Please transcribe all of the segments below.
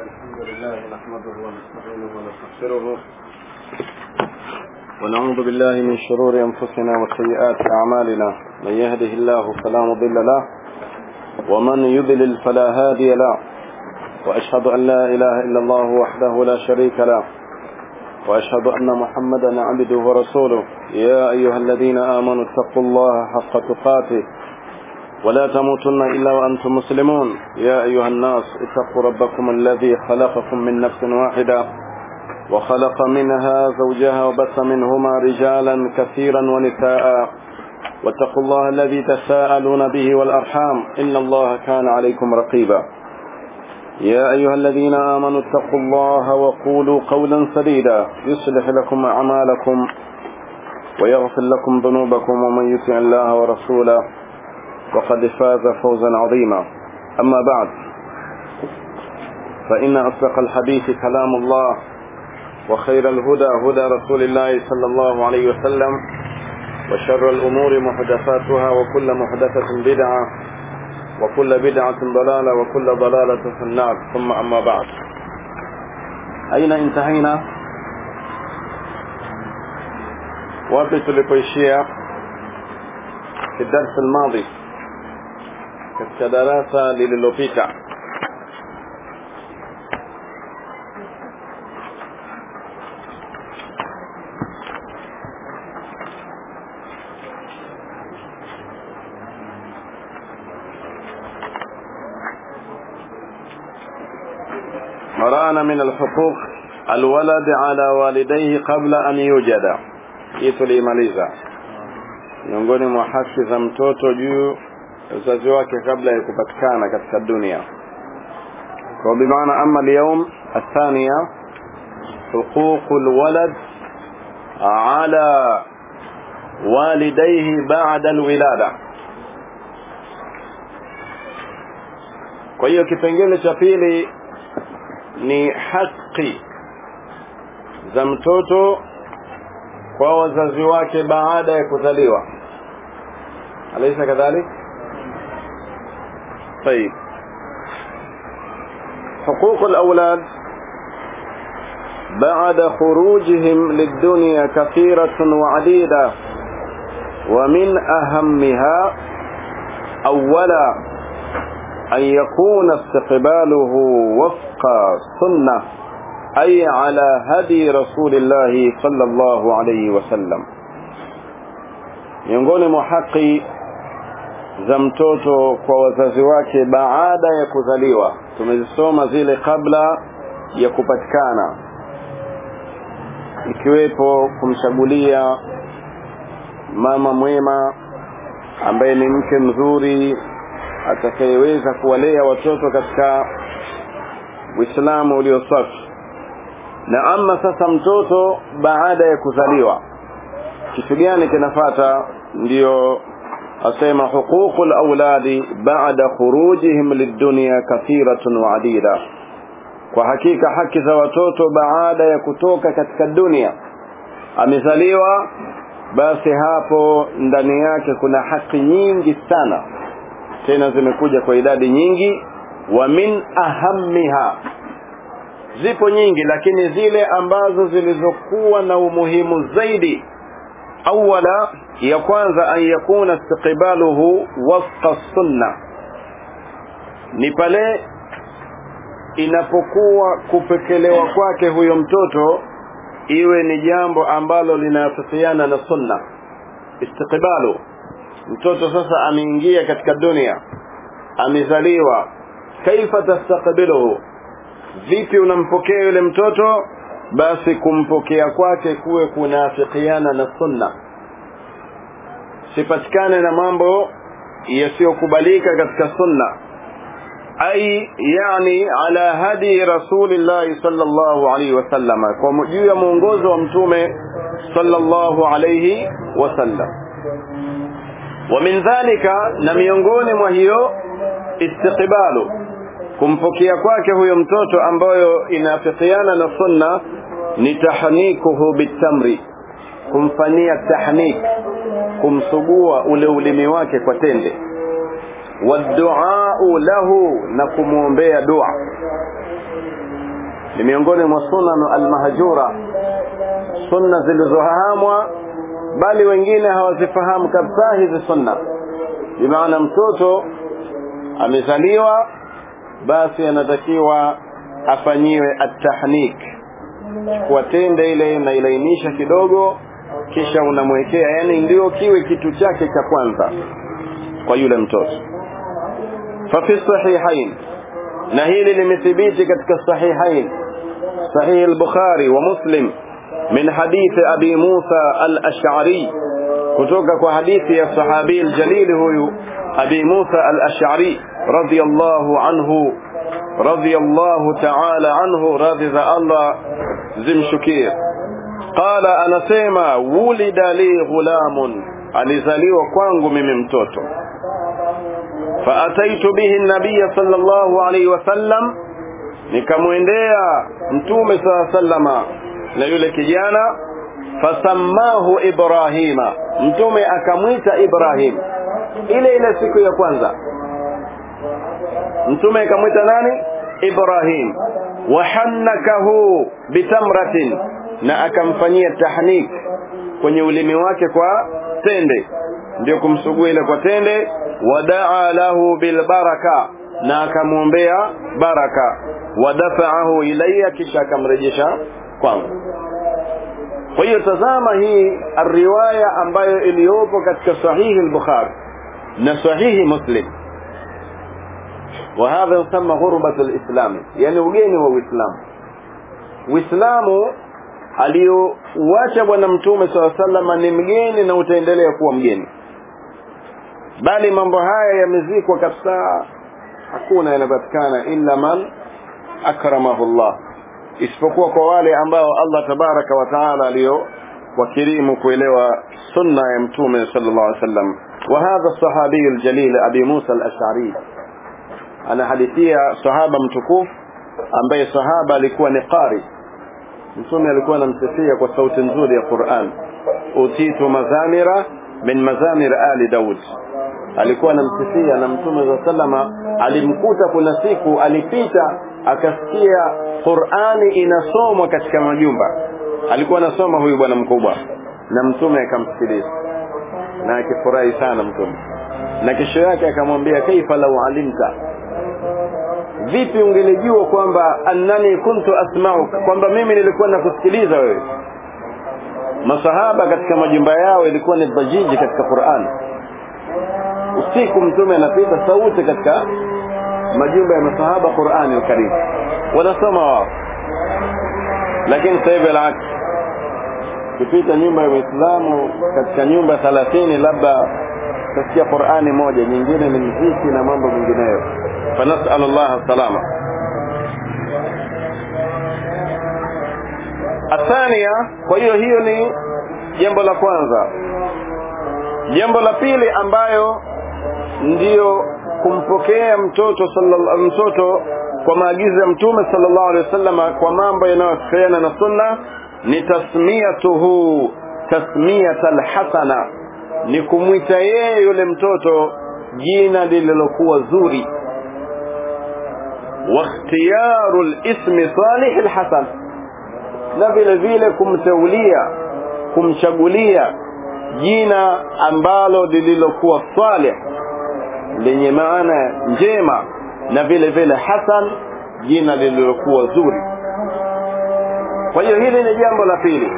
الحمد لله نحمده ونستعينه ونستغفره ونعوذ بالله من شرور أنفسنا وسيئات أعمالنا من يهده الله فلا مضل له ومن يضلل فلا هادي له وأشهد أن لا إله إلا الله وحده لا شريك له وأشهد أن محمدا عبده ورسوله يا أيها الذين آمنوا اتقوا الله حق تقاته ولا تموتن إلا وأنتم مسلمون يا أيها الناس اتقوا ربكم الذي خلقكم من نفس واحدة وخلق منها زوجها وبث منهما رجالا كثيرا ونساء واتقوا الله الذي تساءلون به والأرحام إن الله كان عليكم رقيبا يا أيها الذين آمنوا اتقوا الله وقولوا قولا سديدا يصلح لكم أعمالكم ويغفر لكم ذنوبكم ومن يطع الله ورسوله وقد فاز فوزا عظيما أما بعد فإن أصدق الحديث كلام الله وخير الهدى هدى رسول الله صلى الله عليه وسلم وشر الأمور محدثاتها وكل محدثة بدعة وكل بدعة ضلالة وكل ضلالة في النار ثم أما بعد أين انتهينا wapi tulipoishia في الدرس الماضي katika darasa lililopita مرأنا من الحقوق الولد على والديه قبل أن يوجد hii tuliimaliza miongoni mwa haki za mtoto juu uzazi wake kabla ya kupatikana katika dunia kwa bimaana ama اليوم الثانية حقوق الولد على والديه بعد الولادة kwa hiyo kipengele cha pili ni haki za mtoto kwa wazazi wake baada ya kuzaliwa alaysa kadhalik طيب حقوق الأولاد بعد خروجهم للدنيا كثيرة وعديدة ومن أهمها أولا أن يكون استقباله وفق سنة أي على هدي رسول الله صلى الله عليه وسلم miongoni mwa haki za mtoto kwa wazazi wake baada ya kuzaliwa tumezisoma zile kabla ya kupatikana ikiwepo kumchagulia mama mwema ambaye ni mke mzuri atakayeweza kuwalea watoto katika uislamu ulio safi na ama sasa mtoto baada ya kuzaliwa kitu gani kinafata ndiyo asema huququ alawladi ba'da khurujihim lidunya kathiratun wa adida kwa hakika haki za watoto baada ya kutoka katika dunia amezaliwa basi hapo ndani yake kuna haki nyingi sana tena zimekuja kwa idadi nyingi wa min ahammiha zipo nyingi lakini zile ambazo zilizokuwa na umuhimu zaidi awala ya kwanza an yakuna istiqbaluhu wafqa sunna ni pale inapokuwa kupekelewa kwake huyo mtoto iwe ni jambo ambalo linafikiana na sunna istiqbalu mtoto sasa ameingia katika dunia amezaliwa kaifa tastaqbiluhu vipi unampokea yule mtoto basi kumpokea kwake kuwe kunafikiana na sunna sipatikane na mambo yasiyokubalika katika sunna ai yani ala hadi rasulillahi sallallahu alaihi wasallam kwa juu ya mwongozo wa mtume sallallahu alaihi wasallam wa min dhalika na miongoni mwa hiyo istiqbalu kumpokea kwake huyo mtoto ambayo inafikiana na sunna ni tahnikuhu bitamri kumfanyia tahnik kumsugua ule ulimi wake kwa tende waduau lahu na kumwombea dua ni miongoni mwa sunan almahjura sunna zilizohahamwa bali wengine hawazifahamu kabisa hizi sunna bimaana mtoto amezaliwa basi anatakiwa afanyiwe atahnik chukua tende ile unailainisha kidogo kisha unamwekea yani ndio kiwe kitu chake cha kwanza kwa yule mtoto fafi sahihain na hili limethibiti katika sahihain sahih al-bukhari wa muslim min hadithi abi musa al-ash'ari kutoka kwa hadithi ya sahabi al-jalil huyu abi musa al-ash'ari radiyallahu anhu radiyallahu ta'ala anhu radhi za Allah zimshukie qala anasema wulida li ghulamun alizaliwa kwangu mimi mtoto faataitu bihi nabiya sallallahu alaihi wasallam nikamwendea mtume saa sallama na yule kijana fasammahu ibrahima mtume akamwita ibrahim ile ile siku ya kwanza mtume akamwita nani ibrahim wahannakahu bitamratin na akamfanyia tahnik kwenye ulimi wake kwa tende ndio kumsugua ile kwa tende wadaa lahu bilbaraka na akamwombea baraka wadafaahu ilayya kisha akamrejesha kwangu kwa hiyo tazama hii riwaya ambayo iliyopo katika sahihi al-bukhari na sahihi muslim وهذا يسمى غربة الإسلام يعني ugeni wa Uislamu Uislamu aliyouacha bwana mtume swalla sallama ni mgeni na utaendelea kuwa mgeni bali mambo haya yamezikwa kabisa hakuna yanapatikana illa man akramahu Allah isipokuwa kwa wale ambao Allah tabaraka wa taala aliyo wakirimu kuelewa sunna ya mtume sallallahu alaihi wasallam wa hadha sahabi aljalil abi Musa al-Ash'ari anahadithia sahaba mtukufu ambaye sahaba alikuwa ni qari mtume alikuwa anamsifia kwa sauti nzuri ya Qur'an utitu mazamira min mazamir ali Daud alikuwa anamsifia na mtume wa sallama alimkuta kuna siku alipita akasikia Qur'ani inasomwa katika majumba alikuwa anasoma huyu bwana mkubwa na mtume akamsikiliza na akifurahi sana mtume na kesho yake akamwambia kaifa lau alimta vipi ungelijua kwamba annani kuntu asma'uka kwamba mimi nilikuwa nakusikiliza wewe masahaba katika majumba yao ilikuwa ni dhajiji katika Qur'an usiku mtume anapita sauti katika majumba ya masahaba Qur'ani al-Karim wanasoma wao lakini sasa hivi alaki kupita nyumba ya Uislamu katika nyumba 30 labda tasikia Qur'ani moja nyingine ni mziki na mambo mengineyo فنسأل الله السلامة الثانية kwa hiyo hiyo ni jambo la kwanza jambo la pili ambayo ndiyo kumpokea mtoto sallallahu mtoto kwa maagizo ya mtume sallallahu alaihi wasallam kwa mambo yanayohusiana na sunna ni tasmiyatuhu tasmiyatal hasana ni kumwita yeye yule mtoto jina lililokuwa zuri واختيار الاسم صالح الحسن na vile vile kumteulia kumchagulia jina ambalo lililokuwa salih lenye maana njema na vile vile hasan jina lililokuwa zuri kwa hiyo hili ni jambo la pili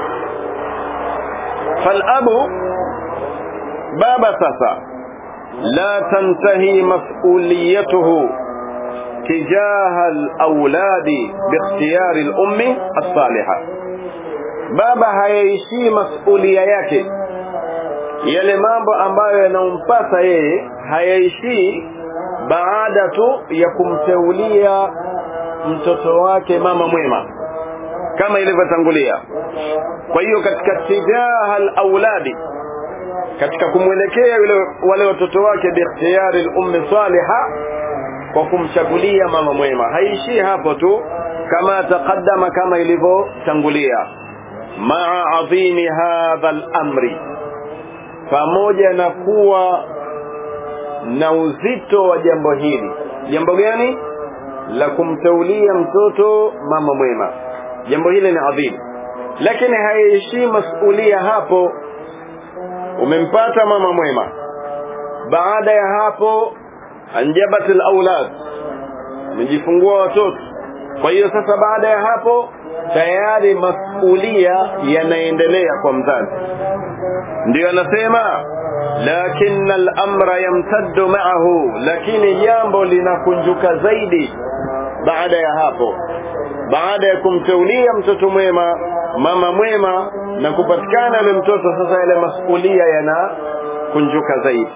falabu baba sasa la tantahi mas'uliyatuhu تجاه الأولاد باختيار الأم الصالحة baba hayaishi masulia yake yale mambo ambayo yanampasa yeye hayaishi baada tu ya kumteulia mtoto wake mama mwema kama ilivyotangulia kwa hiyo katika tijaha alauladi katika kumwelekea yule wale watoto wake biikhtiyari al-ummi salihah kwa kumchagulia mama mwema haishii hapo tu kama taqaddama kama ilivyotangulia maa adhimi hadha al-amri pamoja na kuwa na uzito wa jambo hili jambo gani la kumtaulia mtoto mama mwema jambo hili ni adhimu lakini haiishii masulia hapo umempata mama mwema baada ya hapo anjabat alaulad amejifungua watoto kwa hiyo sasa baada ya hapo tayari masulia yanaendelea kwa mzazi ndio anasema lakin al-amra yamtaddu ma'ahu lakini jambo linakunjuka zaidi baada ya hapo baada ya kumteulia mtoto mwema mama mwema na kupatikana yule mtoto sasa yale masulia yanakunjuka zaidi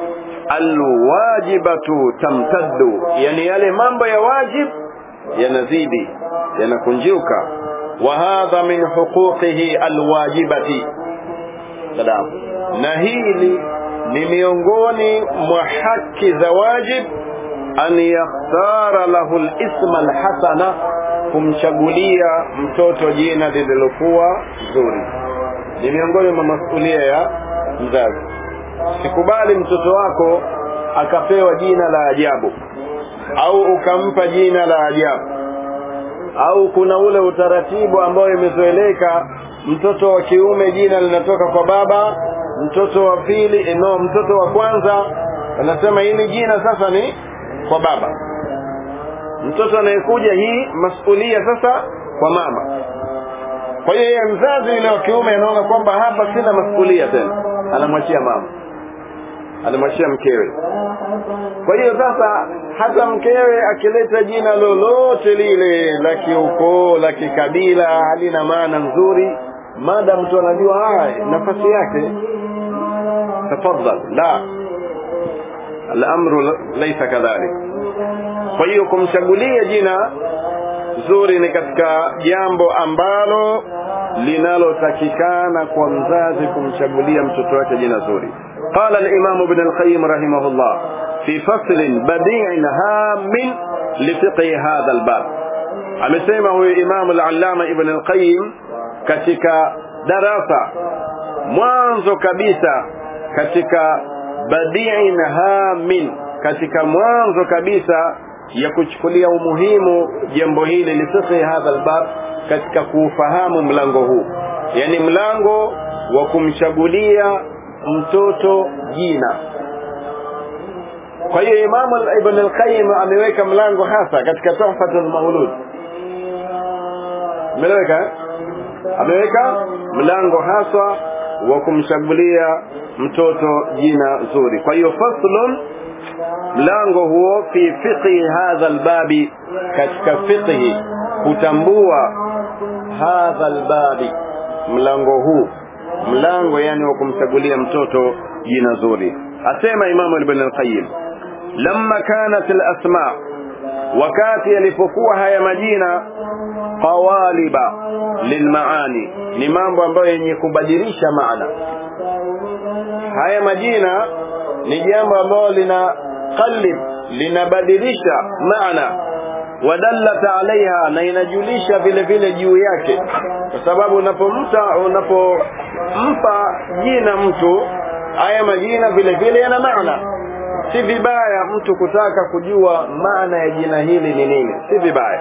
alwajibatu tamtaddu yani yale mambo ya wajib yanazidi yanakunjuka wa hadha min huquqihi alwajibati salam na hili ni miongoni mwa haki za wajib an yakhtara lahu alisma alhasana kumchagulia mtoto jina lililokuwa zuri ni miongoni mwa masulia ya mzazi sikubali mtoto wako akapewa jina la ajabu au ukampa jina la ajabu au kuna ule utaratibu ambao imezoeleka mtoto wa kiume jina linatoka kwa baba mtoto wa pili no mtoto wa kwanza anasema hili jina sasa ni kwa baba mtoto anayekuja hii masulia sasa kwa mama kwa hiyo yeye mzazi yule wa kiume anaona kwamba hapa sina masulia tena anamwachia mama anamwachia mkewe kwa hiyo sasa hata mkewe akileta jina lolote lile la kiukoo la kikabila halina maana nzuri mada mtu anajua nafasi yake tafadhal la الامر ليس كذلك kwa hiyo kumchagulia jina zuri ni katika jambo ambalo linalotakikana kwa mzazi kumchagulia mtoto wake jina zuri قال الإمام ابن القيم رحمه الله في فصل بديع هام لفقه هذا الباب amesema huyu imamu al-allama ibn al-qayyim katika darasa mwanzo kabisa katika badi'in hamin katika mwanzo kabisa ya kuchukulia umuhimu jambo hili lifiqhi hadha albab katika kuufahamu mlango huu yani mlango wa kumchagulia mtoto jina kwa hiyo imamu ibn al-qayyim ameweka mlango hasa katika tuhfatul maulud ameweka ameweka mlango haswa wa kumchagulia mtoto jina zuri kwa hiyo faslun mlango huo fi fiqhi hadha albabi katika fiqhi kutambua hadha albabi mlango huu mlango yani wa kumchagulia mtoto jina zuri asema imamu ibn al-qayyim lamma kanat al-asma wakati yalipokuwa haya majina qawaliba lilmaani ni mambo ambayo yenye kubadilisha maana haya majina ni jambo ambalo lina qalib linabadilisha maana wadallata alaiha na inajulisha vile vile juu yake kwa sababu unapomta unapompa jina mtu haya majina vile vile yana maana si vibaya mtu kutaka kujua maana ya jina hili ni nini si vibaya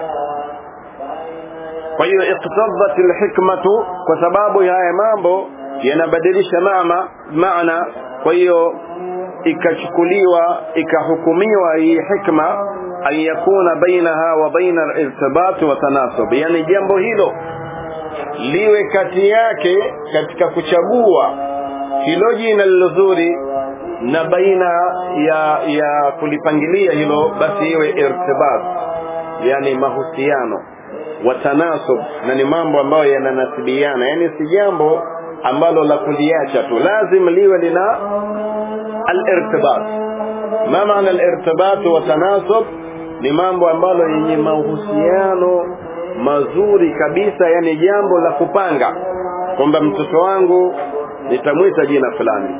kwa hiyo iqtadat alhikmatu kwa sababu ya haya mambo yanabadilisha maana maana kwa hiyo ikachukuliwa ikahukumiwa hii hikma an yakuna bainaha wa baina al-irtibat wa tanasub yani jambo hilo liwe kati yake katika kuchagua hilo jina lilozuri na baina ya ya kulipangilia hilo basi iwe irtibat yani mahusiano wa tanasub na ni mambo ambayo yananasibiana yani si jambo ambalo la kuliacha tu lazim liwe lina al-irtibat ma maana al-irtibat wa tanasub ni mambo ambalo yenye mahusiano mazuri kabisa yani jambo la kupanga kwamba mtoto wangu nitamwita jina fulani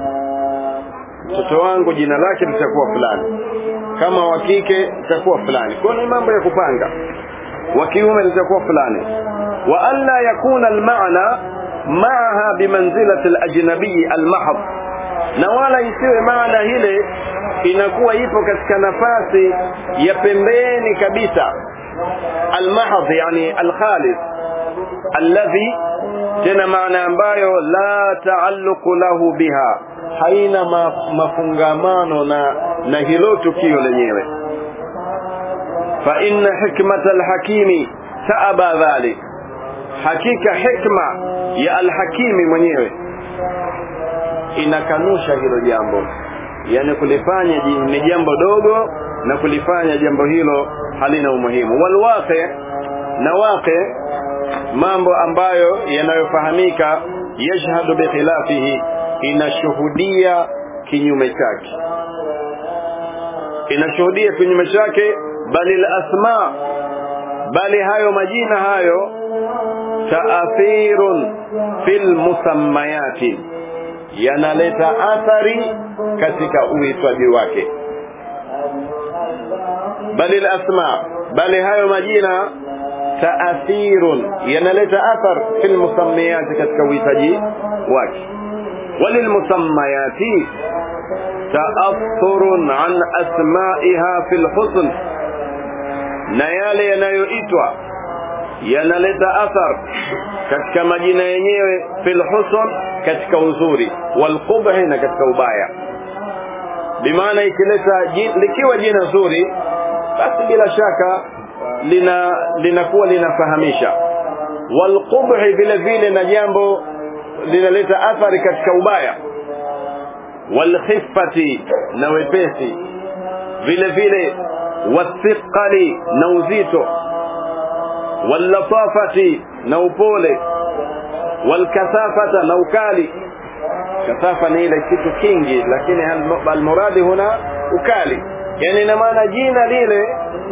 mtoto wangu jina lake litakuwa fulani kama wa kike litakuwa fulani kwa ni mambo ya kupanga wa kiume litakuwa fulani wa alla yakuna almaana maaha bimanzilati alajnabi almahd na wala isiwe maana ile inakuwa ipo katika nafasi ya pembeni kabisa almahadh yani alkhalis alladhi tena maana ambayo la taalluqu lahu biha haina ma, mafungamano na na hilo tukio lenyewe fa inna hikmata alhakimi taaba dhalik hakika hikma ya alhakimi mwenyewe inakanusha hilo jambo yani kulifanya ni jambo dogo na kulifanya jambo hilo halina umuhimu walwaqi na waqi mambo ambayo yanayofahamika yashhadu bikhilafihi inashuhudia kinyume chake inashuhudia kinyume chake bali asma bali hayo majina hayo taathirun fil musammayati yanaleta athari katika uitwaji wake bali asma bali hayo majina taathirun yanaleta athar fil musammayati katika uhitaji wake walilmusammayati taathurun an asmaiha fil husn na yale yanayoitwa yanaleta athar katika majina yenyewe fil husn katika uzuri wal qubhi na katika ubaya bimaana ikileta likiwa jina zuri basi bila shaka lina linakuwa linafahamisha wal qubhi vile vile na jambo linaleta athari katika ubaya wal khiffati na wepesi vile vile wathiqali na uzito wal latafati na upole wal kasafata na ukali kasafa ni ile kitu kingi lakini almuradi huna ukali yani ina maana jina lile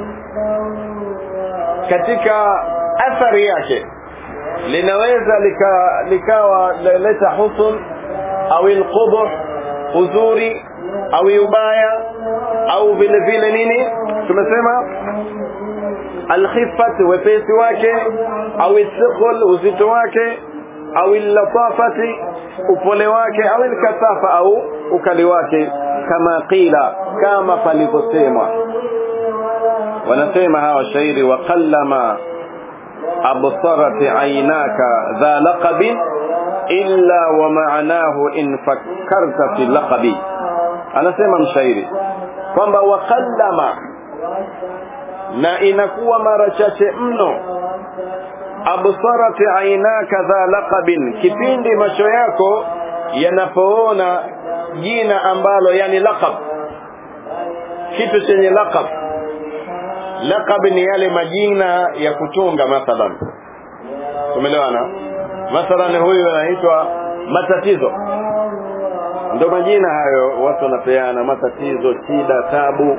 katika athari yake linaweza lika, likawa leta husun au alqubh uzuri au ubaya au vile vile nini tumesema alkhifat wepesi wake au thiql uzito wake au latafati upole wake au alkasafa au ukali wake kama qila kama palivyosemwa wanasema hawa shairi wa qallama absarat aynaka dha laqabin illa wa ma'nahu in fakkarta fi laqabi anasema mshairi kwamba wa qallama na inakuwa mara chache mno absarat aynaka dha laqabin kipindi macho yako yanapoona jina ambalo yani laqab kitu chenye laqab laqab ni yale majina ya kutunga mathalan tumeelewana mathalan huyu anaitwa matatizo ndo majina hayo watu wanapeana matatizo shida tabu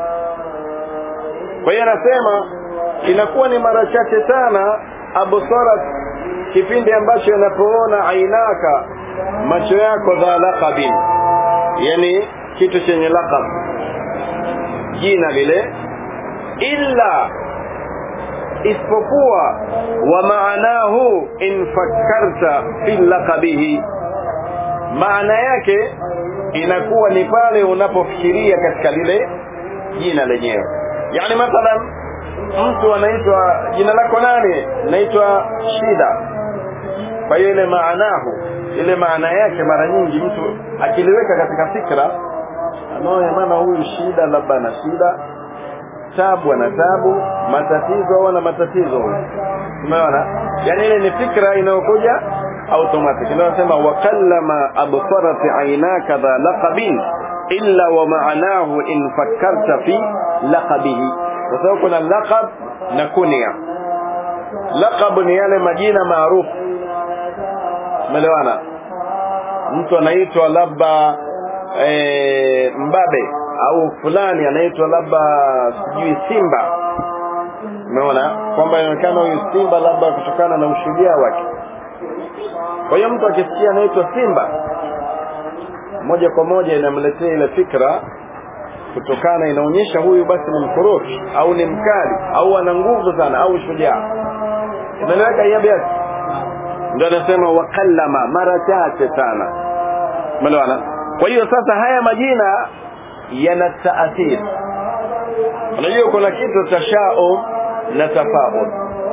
kwa hiyo anasema inakuwa ni mara chache sana absarat kipindi ambacho yanapoona ainaka macho yako dha laqabin yani kitu chenye laqab jina lile illa isipokuwa wa maanahu in fakkarta fi laqabihi maana yake inakuwa ni pale unapofikiria katika lile jina lenyewe yani mathalan mtu anaitwa jina lako nani naitwa shida kwa hiyo ile maanahu ile maana yake mara nyingi mtu akiliweka katika fikra anaona maana huyu shida labda ana shida tabu ana tabu matatizo au ana matatizo huyu umeona yani ile ni fikra inayokuja automatic ndio nasema wa kallama absarat aynaka dha laqabin illa wa ma'anahu in fakkarta fi laqabihi kwa sababu kuna laqab na kunia laqab ni yale majina maarufu umeelewana mtu anaitwa labda e, mbabe au fulani anaitwa labda sijui simba umeona kwamba inaonekana huyu simba labda kutokana na ushujaa wake kwa hiyo mtu akisikia anaitwa simba moja kwa moja inamletea ile fikra kutokana inaonyesha huyu basi ni mkorofi au ni mkali au ana nguvu sana au shujaa inaeleweka hiyo biasi ndio anasema wakallama mara chache sana umeelewana kwa hiyo sasa haya majina yana taathir unajua kuna kitu tashaum na tafaul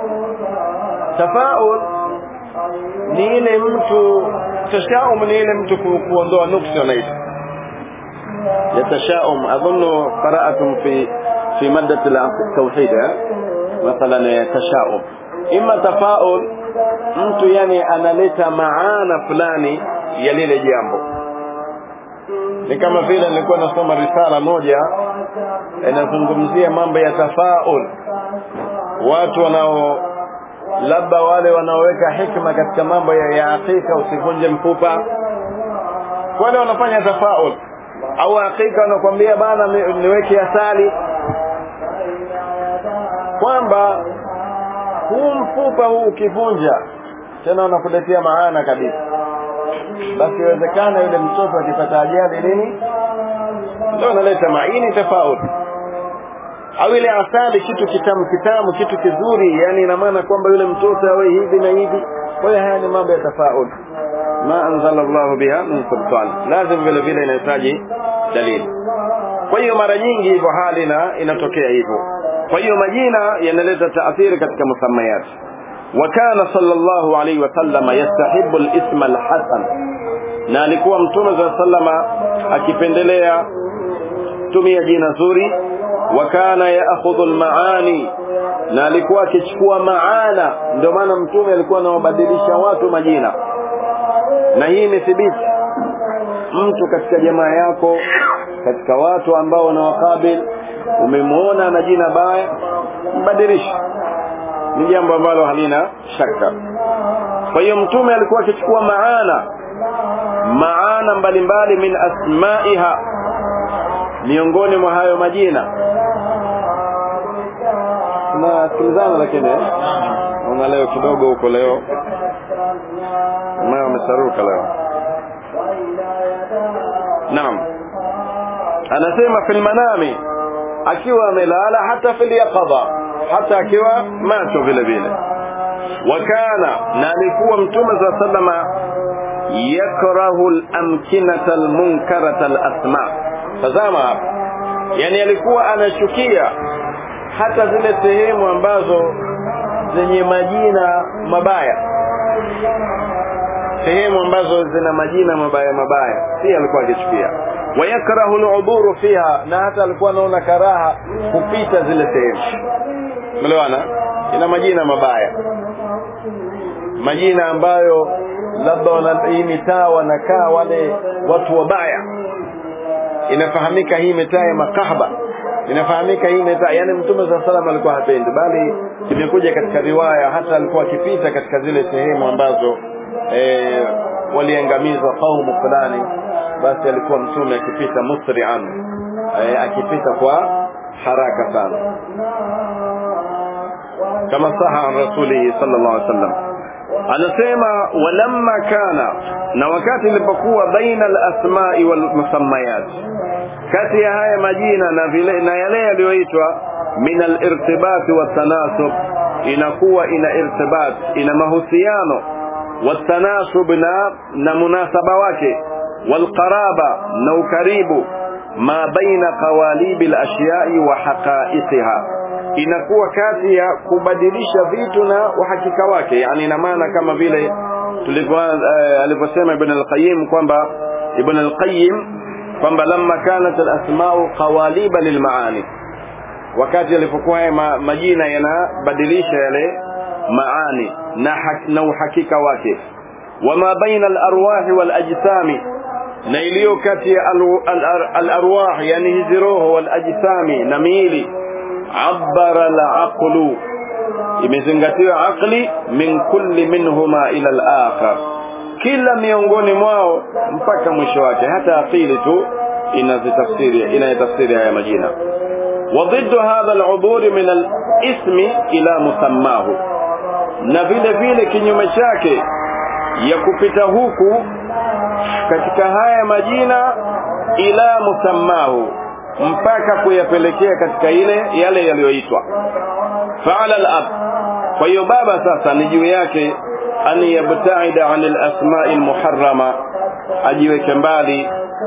tafaul ni ile mtu tashaum ni ile mtu ku, kuondoa nuksi wanaita yatashaum adhunnu qara'atum fi fi maddat al-tawhid mathalan tashaum imma tafaul mtu yani analeta maana fulani ya lile jambo ni kama vile nilikuwa nasoma risala moja inazungumzia mambo ya tafaul watu wanao labda wale wanaoweka hikma katika mambo ya, ya hakika usivunje mfupa wale wanafanya tafaul au hakika wanakwambia bana niweke asali kwamba huu mfupa huu ukivunja tena unakuletea maana kabisa basi iwezekana yule mtoto akipata ajali nini ndio analeta maini tofauti au ile asali kitu kitamu kitamu kitu kizuri yani ina maana kwamba yule mtoto awe hivi na hivi kwa hiyo haya ni mambo ya tofauti ma anzala Allah biha min sultan lazim vile vile inahitaji dalili kwa hiyo mara nyingi hivyo hali na inatokea hivyo kwa hiyo majina yanaleta taathiri katika musammayat وكان صلى الله عليه وسلم يستحب الاسم الحسن na alikuwa mtume za sallama akipendelea tumia jina zuri wa kana yaakhudhu almaani na alikuwa akichukua maana ndio maana mtume alikuwa anawabadilisha watu majina na hii imethibiti mtu katika jamaa yako katika watu ambao unawakabil umemwona na jina baya mbadilishe ni jambo ambalo halina shaka kwa hiyo mtume alikuwa akichukua maana maana mbalimbali min asmaiha miongoni mwa hayo majina tunasikilizana lakini una leo kidogo huko leo mao amesaruka leo naam anasema fil manami akiwa amelala hata fil yaqadha hata akiwa macho vile vile wakana na alikuwa mtume za sallama yakrahu al-amkinata al-munkarata al-asma tazama hapa yani alikuwa anachukia hata zile sehemu ambazo zenye majina mabaya sehemu ambazo zina majina mabaya mabaya pia alikuwa akichukia wayakrahu al-uburu fiha na hata alikuwa anaona karaha kupita zile sehemu melewana ina majina mabaya majina ambayo labda wana hii mitaa wanakaa wale watu wabaya inafahamika hii mitaa ya makahaba inafahamika hii mitaa yani mtume saa salam alikuwa hapendi bali imekuja katika riwaya hata alikuwa akipita katika zile sehemu ambazo e, waliangamizwa kaumu fulani basi alikuwa mtume akipita musri'an e, akipita kwa haraka sana kama saha an rasulihi sallallahu alaihi wasallam anasema walamma kana na wakati ilipokuwa baina al-asma'i wal musammayat kati ya haya majina na vile na yale yaliyoitwa min al-irtibat wa tanasub inakuwa ina irtibat ina mahusiano wa tanasub na na munasaba wake wal qaraba na ukaribu ma baina qawalib al-ashya'i wa haqa'iqiha inakuwa kati ya kubadilisha vitu na uhakika wake yani ina maana kama vile tulivyo uh, alivyosema ibn al-qayyim kwamba ibn al-qayyim kwamba lamma kanat al-asma'u qawaliba lilmaani wakati alipokuwa ma, majina yanabadilisha yale maani na, hak, na uhakika wake wama baina al-arwah wal ajsami na iliyo kati ya al-arwah al, al, yani hizi roho wal ajsami na miili عبر العقل imezingatiwa aqli min kulli minhuma ila al-akhar kila miongoni mwao mpaka mwisho wake hata akili tu inazitafsiri inayatafsiri haya majina وضد هذا العبور من الاسم الى مسماه na vile vile kinyume chake ya kupita huku katika haya majina ila musammahu mpaka kuyapelekea katika ile yale yaliyoitwa faala al-ab kwa hiyo baba sasa ni juu yake an yabtaida an al-asma'i al-muharrama ajiweke mbali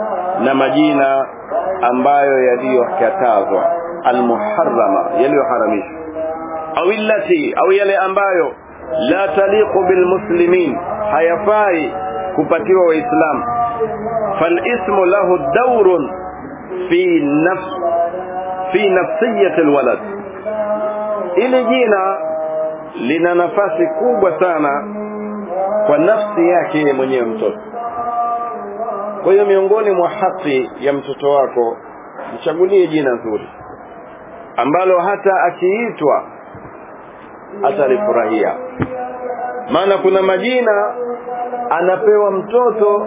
na majina ambayo yaliyokatazwa almuharrama yaliyoharamishwa au illati au yale ambayo la taliqu bilmuslimin hayafai kupatiwa waislamu falismu lahu daurun fi nafs fi nafsiyati alwalad ili jina lina nafasi kubwa sana kwa nafsi yake mwenyewe mtoto kwa hiyo miongoni mwa haki ya mtoto wako mchagulie jina zuri ambalo hata akiitwa atalifurahia maana kuna majina anapewa mtoto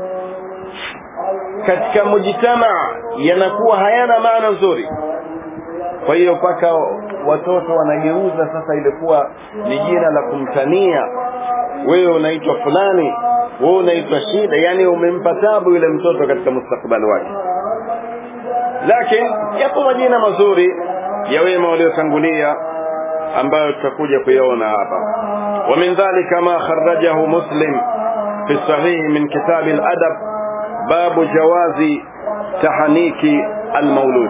katika mujitamaa yanakuwa hayana maana nzuri kwa hiyo mpaka watoto wanageuza sasa ilikuwa ni jina la kumtania wewe unaitwa fulani wewe unaitwa shida yani umempa tabu yule mtoto katika mustakbali wake lakini yapo majina mazuri ya wema waliotangulia ambayo tutakuja kuyaona hapa wa min dhalika ma kharrajahu muslim fi sahih min kitab al-adab babu jawazi tahaniki al-maulud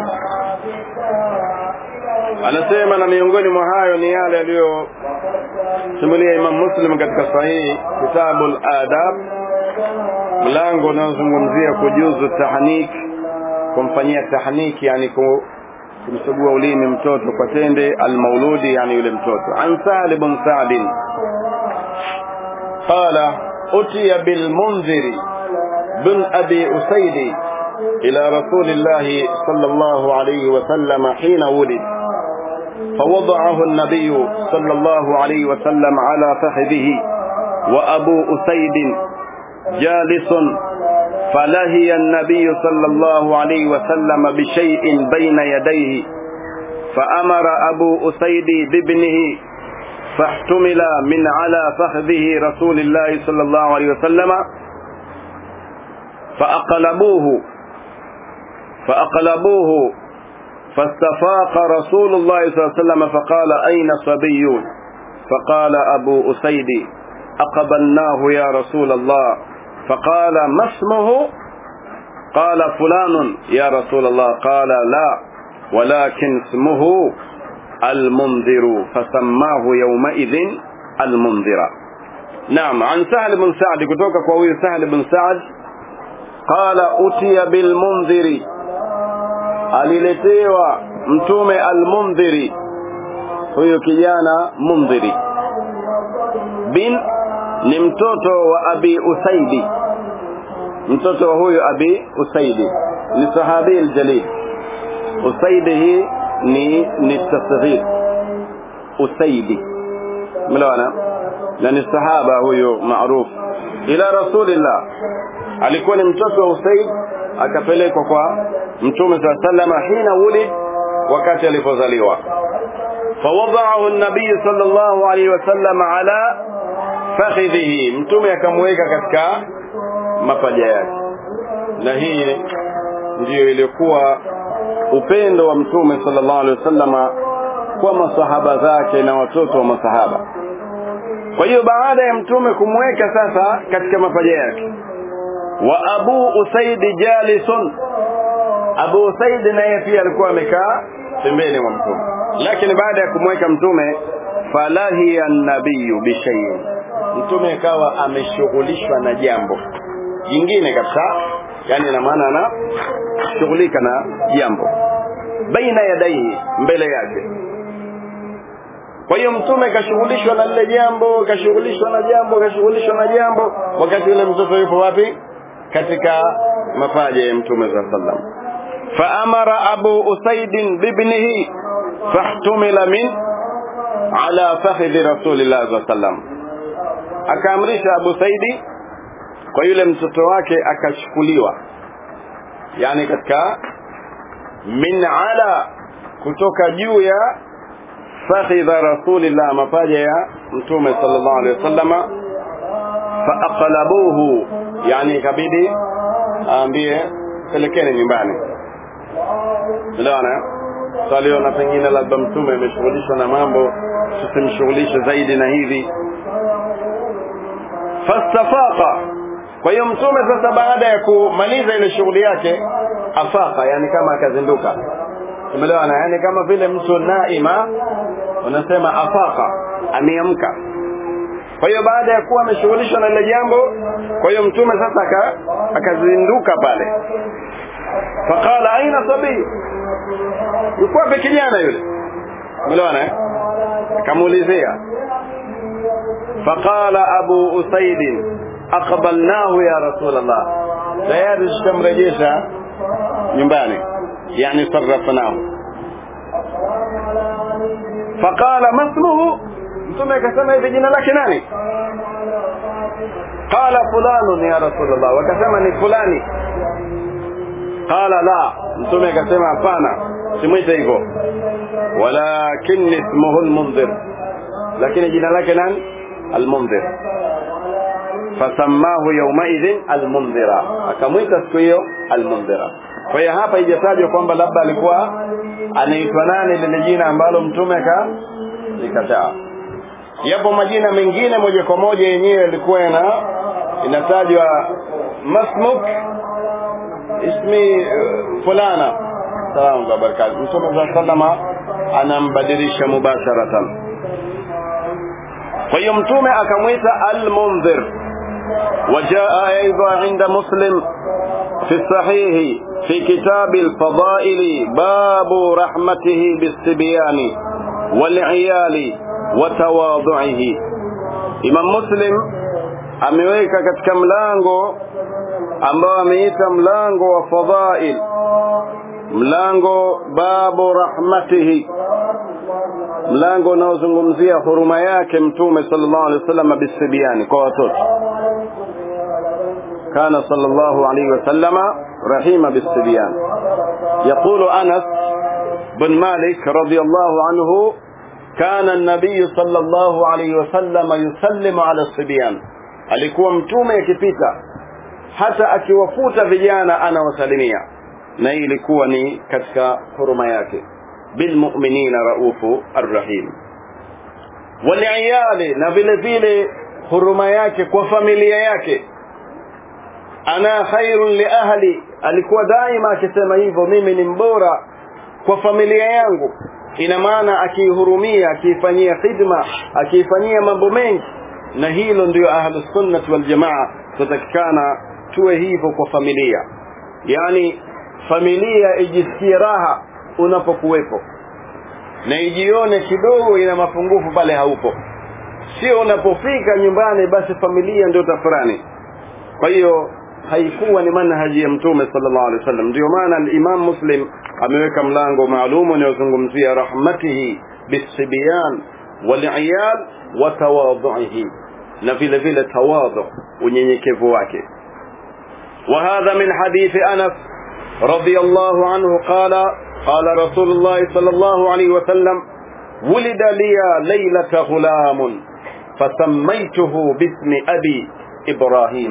anasema na miongoni mwa hayo ni yale aliyosimulia Imam Muslim katika sahihi kitabul adab mlango unaozungumzia kujuzu tahnik kumfanyia tahniki yani kumsugua ulimi mtoto kwa tende almauludi yani yule mtoto an Sa'd ibn Sa'd qala utiya bil munziri bin abi usaidi ila rasulillahi sallallahu alayhi wa sallam hina wulid فوضعه النبي صلى الله عليه وسلم على فخذه وأبو أسيد جالس فلهي النبي صلى الله عليه وسلم بشيء بين يديه فأمر أبو أسيد بابنه فاحتمل من على فخذه رسول الله صلى الله عليه وسلم فأقلبوه فأقلبوه فاستفاق رسول الله صلى الله عليه وسلم فقال أين صبي فقال أبو أسيد أقبلناه يا رسول الله فقال ما اسمه قال فلان يا رسول الله قال لا ولكن اسمه المنذر فسماه يومئذ المنذر نعم عن سهل بن سعد كتوك قوي سهل بن سعد قال أتي بالمنذر aliletewa mtume almundhiri huyo kijana mundhiri bin ni mtoto wa abi usaidi mtoto wa huyo abi usaidi ni sahabi aljalil usaidi hii ni ni tasghir usaidi mlawana na ni sahaba huyo maarufu ila rasulillah alikuwa ni mtoto wa usaid akapelekwa kwa mtume saa salama hina wulid wakati alipozaliwa fawadaahu nabii sallallahu alaihi wasallam ala fakhidhihi mtume akamweka katika mapaja yake na hii ndiyo ilikuwa upendo wa mtume sallallahu alaihi wasallama kwa masahaba zake na watoto wa masahaba kwa hiyo baada ya mtume kumweka sasa katika mapaja yake wa abu usaidi jalisun abu usaidi naye pia alikuwa amekaa pembeni mwa mtume lakini baada ya kumweka mtume falahiya nabiyu bishaiin mtume akawa ameshughulishwa na jambo jingine kabisa yani ina maana anashughulika na jambo baina yadaihi mbele yake kwa hiyo mtume kashughulishwa na lile jambo kashughulishwa na jambo kashughulishwa na jambo wakati yule mtoto yupo wapi katika mapaja ya mtume saa sallam faamara abu usaidin bibnihi fahtumila min ala fakhidhi rasulillah saa sallam akaamrisha abu saidi kwa yule mtoto wake akachukuliwa yani katika min ala kutoka juu ya fakhidha rasulillah mapaja ya mtume sallallahu alaihi wasallama faaqlabuhu yani ikabidi aambie pelekeni nyumbani unaona saliona pengine labda mtume ameshughulishwa na mambo tusimshughulishe zaidi na hivi fastafaqa kwa hiyo mtume sasa baada ya kumaliza ile shughuli yake afaka yani kama akazinduka umeelewana yani kama vile mtu naima unasema afaka ameamka kwa hiyo baada ya kuwa ameshughulishwa na ile jambo kwa hiyo mtume sasa aka, akazinduka pale faqala aina sabii yuko wapi kijana yule umeelewana eh akamuulizia faqala abu usaid aqbalnahu ya rasul allah tayari tutamrejesha nyumbani yani sarrafnahu faqala masmuhu mtume akasema hivi jina lake nani qala fulanun ya rasulullah wakasema ni fulani qala la mtume akasema hapana simwite hivyo walakin ismuhu almunzir lakini jina lake nani almunzir fasamahu yaumaidhin almundhira akamwita siku hiyo almundhira kwa hiyo hapa ijatajwa kwamba labda alikuwa anaitwa nani lile jina ambalo mtume ka likataa yapo majina mengine moja kwa moja yenyewe yalikuwa ina inatajwa masmuk ismi uh, fulana salamu wa barakatuh mtume saa salama anambadilisha mubasharatan kwa hiyo mtume akamwita almundhir وجاء أيضا عند مسلم في الصحيح في كتاب الفضائل باب رحمته بالصبيان والعيال وتواضعه Imam Muslim ameweka katika mlango ambao ameita mlango wa fadhail mlango babu rahmatihi mlango unaozungumzia huruma yake mtume sallallahu alaihi wasallam bisibiani kwa watoto كان صلى الله عليه وسلم رحيم بالصبيان يقول أنس بن مالك رضي الله عنه كان النبي صلى الله عليه وسلم يسلم على الصبيان alikuwa mtume akipita hata akiwafuta vijana anawasalimia na hii ilikuwa ni katika huruma yake bilmuminina raufu arrahim waliyali na vile vile huruma yake kwa familia yake ana khairun li ahli alikuwa daima akisema hivyo mimi ni mbora kwa familia yangu ina maana akiihurumia akiifanyia khidma akiifanyia mambo mengi na hilo ndio ahlu sunnati wal jamaa tutakikana tuwe hivyo kwa familia yani familia ijisikie raha unapokuwepo na ijione kidogo ina mapungufu pale haupo sio unapofika nyumbani basi familia ndio tafurani kwa hiyo haikuwa ni manhaji ya mtume sallallahu alaihi wasallam ndio maana al-Imam Muslim ameweka mlango maalum unaozungumzia rahmatihi bisibyan waliyal wa tawadhuhi na vile vile tawadhu unyenyekevu wake وهذا من حديث أنس رضي الله عنه قال قال رسول الله صلى الله عليه وسلم ولد لي ليلة غلام فسميته باسم أبي إبراهيم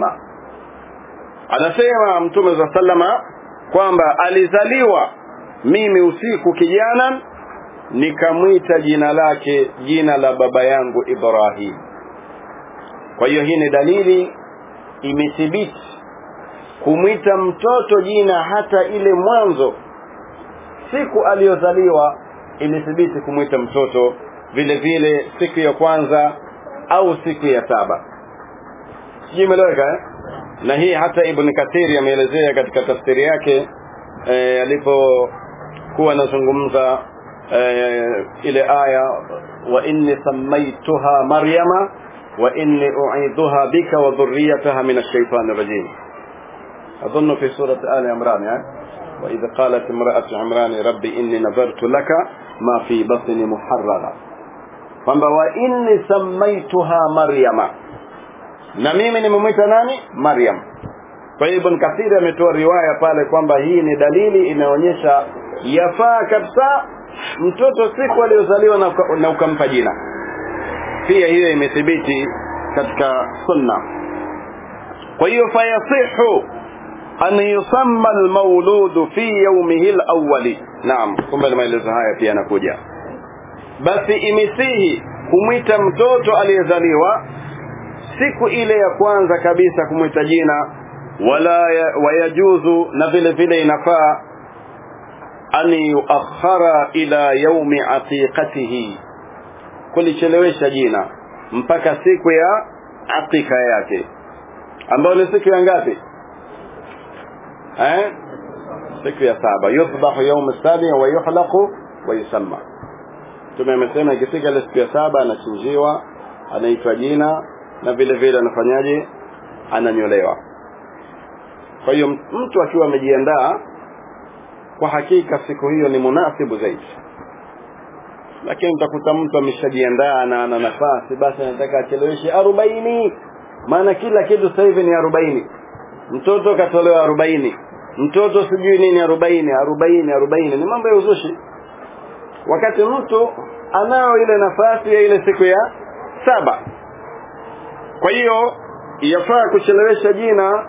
anasema mtume za sallama kwamba alizaliwa mimi usiku kijana nikamwita jina lake jina la baba yangu Ibrahim kwa hiyo hii ni dalili imethibiti kumwita mtoto jina hata ile mwanzo siku aliyozaliwa imethibiti kumwita mtoto vile vile siku ya kwanza au siku ya saba sijui imeeleweka eh? na hii hata ibn kathiri ameelezea katika tafsiri yake e, alipokuwa anazungumza e, ile aya wa inni samaituha maryama wa inni uidhuha bika wa dhurriyataha min ash-shaytan rajim اظن في سوره ال عمران يعني واذا قالت امراه عمران ربي اني نذرت لك ما في بطني محررا kwamba wa inni samaituha maryama na mimi nimemwita nani Maryam kwa hiyo Ibn Kathir ametoa riwaya pale kwamba hii ni dalili inaonyesha yafaa kabisa mtoto siku aliyozaliwa na, na ukampa jina pia hiyo imethibiti katika sunna kwa hiyo fayasihu an yusamma almawludu fi yawmihi alawwali naam kumbe maelezo haya pia yanakuja basi imesihi kumwita mtoto aliyezaliwa siku ile ya kwanza kabisa kumwita jina wala ya, wayajuzu na vile vile inafaa an yuakhara ila yaumi aqiqatihi kulichelewesha jina mpaka siku ya aqiqa yake ambayo ni siku ya ngapi eh siku ya saba yudhahu yaum sabi wa yuhlaqu wa yusamma tume amesema ikifika ile siku ya saba anachinjiwa anaitwa jina na vile vile anafanyaje ananyolewa kwa hiyo mtu akiwa amejiandaa kwa hakika siku hiyo ni munasibu zaidi lakini utakuta mtu ameshajiandaa na ana nafasi basi anataka acheleweshe arobaini maana kila kitu sasa hivi ni arobaini mtoto katolewa arobaini mtoto sijui nini arobaini arobaini arobaini ni mambo ya uzushi wakati mtu anao ile nafasi ya ile siku ya saba kwa hiyo yafaa kuchelewesha jina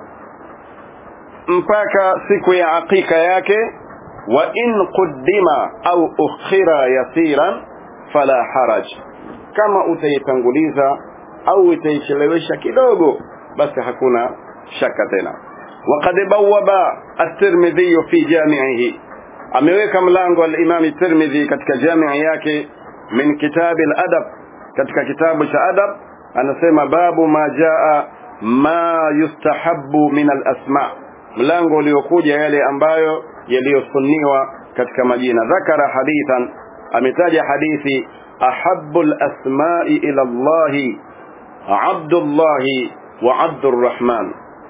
mpaka siku ya akika yake wa in quddima au ukhira yasiran fala haraj kama utaitanguliza au utaichelewesha kidogo basi hakuna shaka tena وقد بوب الترمذي في جامعه ameweka mlango al-Imam Tirmidhi katika jamii yake min kitab al-adab katika kitabu cha adab anasema babu ma jaa ma yustahabbu min al-asma mlango uliokuja yale ambayo yaliyosunniwa katika majina dhakara hadithan ametaja hadithi ahabbu al-asma'i ila Allah Abdullah wa Abdurrahman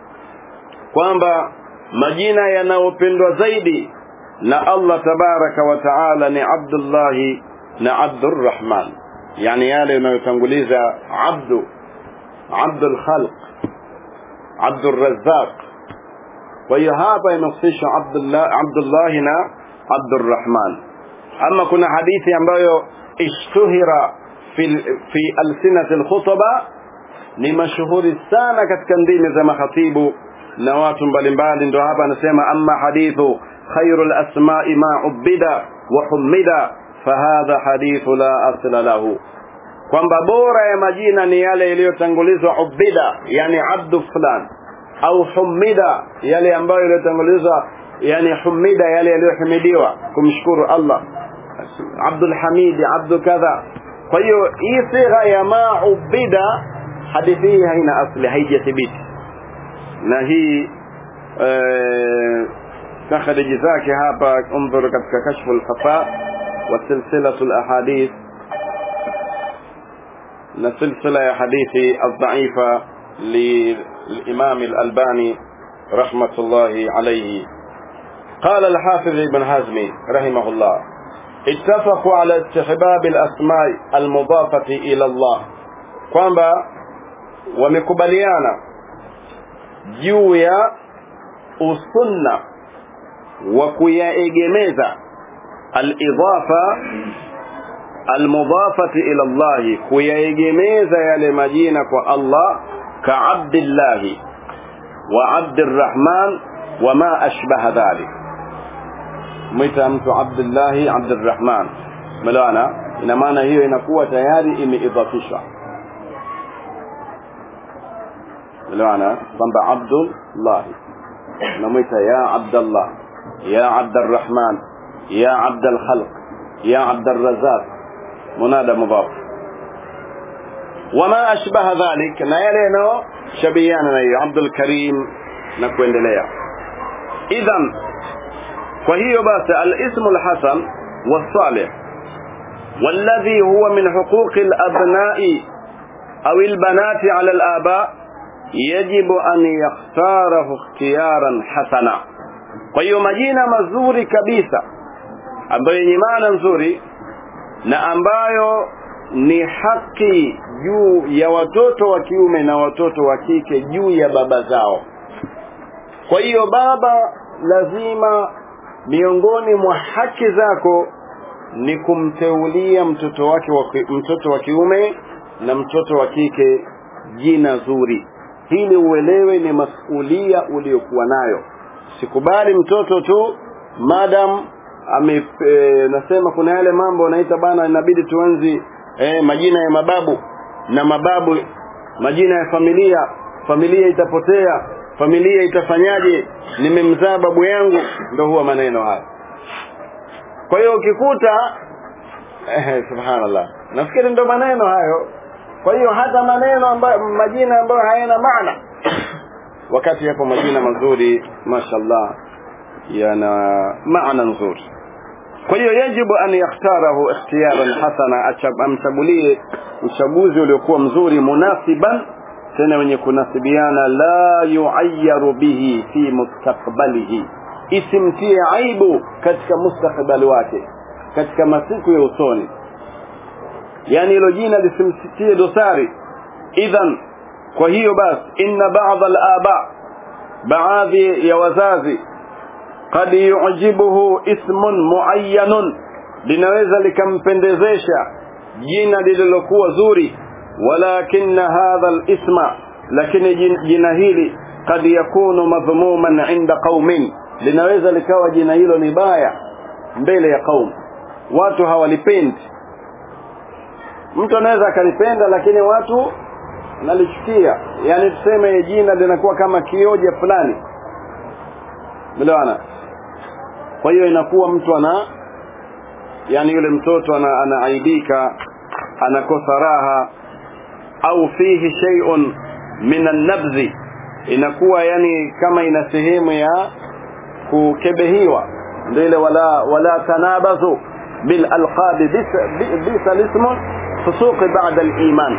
kwamba majina yanayopendwa zaidi na Allah tabaraka wa taala ni Abdullah na Abdurrahman yani yale yanayotanguliza abdu abdul khalq abdul razzaq kwa hiyo hapa inahusishwa Abdullah Abdullah na Abdurrahman ama kuna hadithi ambayo ishtuhira fi fi alsinat alkhutaba ni mashuhuri sana katika ndimi za makhatibu na watu mbalimbali ndio hapa anasema amma hadithu khairul asma'i ma ubida wa humida fahadha hadithu la asla lahu kwamba bora ya majina ni yale yaliyotangulizwa ubida yani abdu fulan au humida yale ambayo yaliyotangulizwa yani humida yale yaliyohimidiwa kumshukuru Allah Abdul Hamid Abdul kadha kwa hiyo hii sigha ya ma ubida hadithi hii haina asli haijathibiti na hii takhriji zake hapa انظر katika kashfu al-khafa wa silsilatu al-ahadith na silsila ya hadithi al-dha'ifa للإمام الألباني رحمة الله عليه قال الحافظ ابن حزم رحمه الله اتفقوا على استحباب الأسماء المضافة إلى الله kwamba wamekubaliana juu ya usunna wa kuyaegemeza al-idhafa al-mudafati ila Allah kuyaegemeza yale majina kwa Allah ka Abdullah wa Abdurrahman wa ma ashbaha dhalik mwita mtu Abdullah Abdurrahman melawana ina maana hiyo inakuwa tayari imeidhafishwa melawana kwamba Abdullah namwita ya Abdullah ya Abdurrahman ya Abdul Khalq ya Abdurrazzaq منادى مضاف وما أشبه ذلك na yale yanao shabihiana na hiyo Abdul Karim na kuendelea idhan kwa hiyo basi al-ismu al-hasan was-salih والذي هو من حقوق الأبناء أو البنات على الآباء يجب أن يختاره اختيارا حسنا kwa hiyo majina mazuri kabisa ambayo yenye maana nzuri na ambayo ni haki juu ya watoto wa kiume na watoto wa kike juu ya baba zao kwa hiyo baba lazima miongoni mwa haki zako ni kumteulia mtoto wake wa, mtoto wa kiume na mtoto wa kike jina zuri hili uelewe ni masulia uliokuwa nayo sikubali mtoto tu madam ame e, nasema kuna yale mambo naita bana inabidi tuanzi e, majina ya mababu na mababu majina ya familia familia itapotea familia itafanyaje nimemzaa babu yangu ndo huwa maneno haya kwa hiyo ukikuta eh, subhanallah nafikiri ndo maneno hayo kwa hiyo hata maneno ambayo majina ambayo hayana maana wakati yapo majina mazuri mashallah yana maana nzuri kwa hiyo yajibu an yakhtarahu ikhtiyaran hasana amchagulie uchaguzi uliokuwa mzuri munasiban tena wenye kunasibiana la yuayyaru bihi fi mustakbalihi isimtie aibu katika mustakbali wake katika masiku ya usoni yani hilo jina lisimtie dosari idhan kwa hiyo basi inna ba'dha al-aba baadhi ya wazazi qad yu'jibuhu ismun muayyanun linaweza likampendezesha jina lililokuwa zuri walakin hadha al-isma lakini jina hili qad yakunu madhmuman inda qaumin linaweza likawa jina hilo ni baya mbele ya qaum watu hawalipendi mtu anaweza akalipenda lakini watu nalichukia yani tuseme jina linakuwa kama kioja fulani melewana kwa hiyo inakuwa mtu ana yani yule mtoto ana, anaaibika anakosa raha au fihi shay'un min an-nabzi inakuwa yani kama ina sehemu ya kukebehiwa ndio ile wala wala tanabazu bil alqab bisa ismun fusuq ba'da al-iman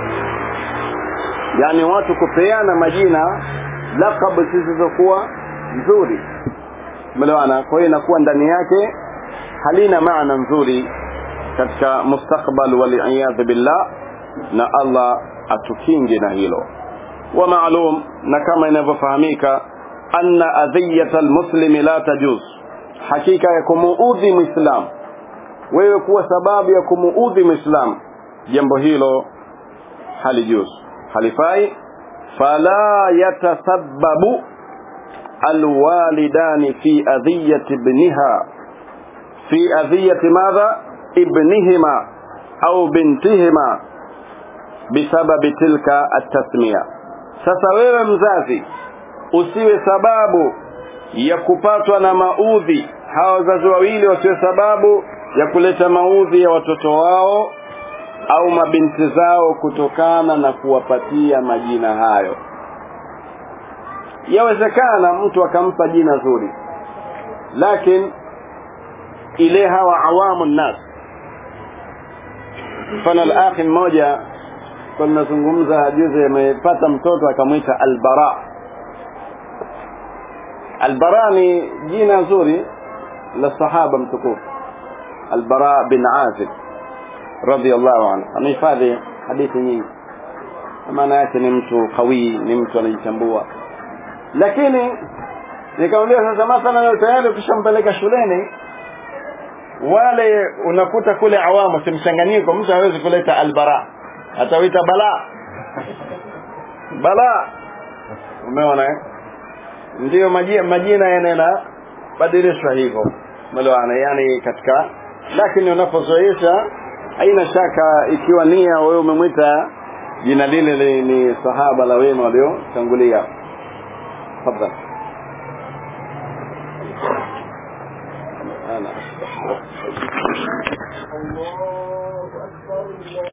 yani watu kupeana majina laqab zisizokuwa nzuri melewana kwa hiyo inakuwa ndani yake halina maana nzuri katika mustakbal wal billah na Allah atukinge na hilo wa maalum na kama inavyofahamika anna adhiyata almuslimi la tajuz hakika ya kumuudhi muislam wewe kuwa sababu ya kumuudhi muislam jambo hilo halijuz halifai fala yatasabbabu alwalidani fi adhiyati ibniha fi adhiyati madha ibnihima au bintihima bisababi tilka atasmiya sasa wewe mzazi usiwe sababu ya kupatwa na maudhi hawa wazazi wawili wasiwe sababu ya kuleta maudhi ya watoto wao au mabinti zao kutokana na kuwapatia majina hayo yawezekana mtu akampa jina zuri lakini ile hawa awamu nnas mfano al-akhi mmoja kwa tunazungumza juzi amepata mtoto akamwita albara albara ni jina zuri la sahaba mtukufu albara bin azib radhiallahu anhu amehifadhi hadithi nyingi maana yake ni mtu kawi ni mtu anajitambua lakini nikamwambia sasa mathalan tayari ukishampeleka shuleni wale unakuta kule awamu si mchanganyiko mtu hawezi kuleta albara atawita bala bala umeona eh ndio majina, majina yanena badilishwa hivyo umeelewana yani katika lakini unapozoesha haina shaka ikiwa nia wewe umemwita jina lile ni sahaba la wema waliotangulia tafadhali أنا الله أكبر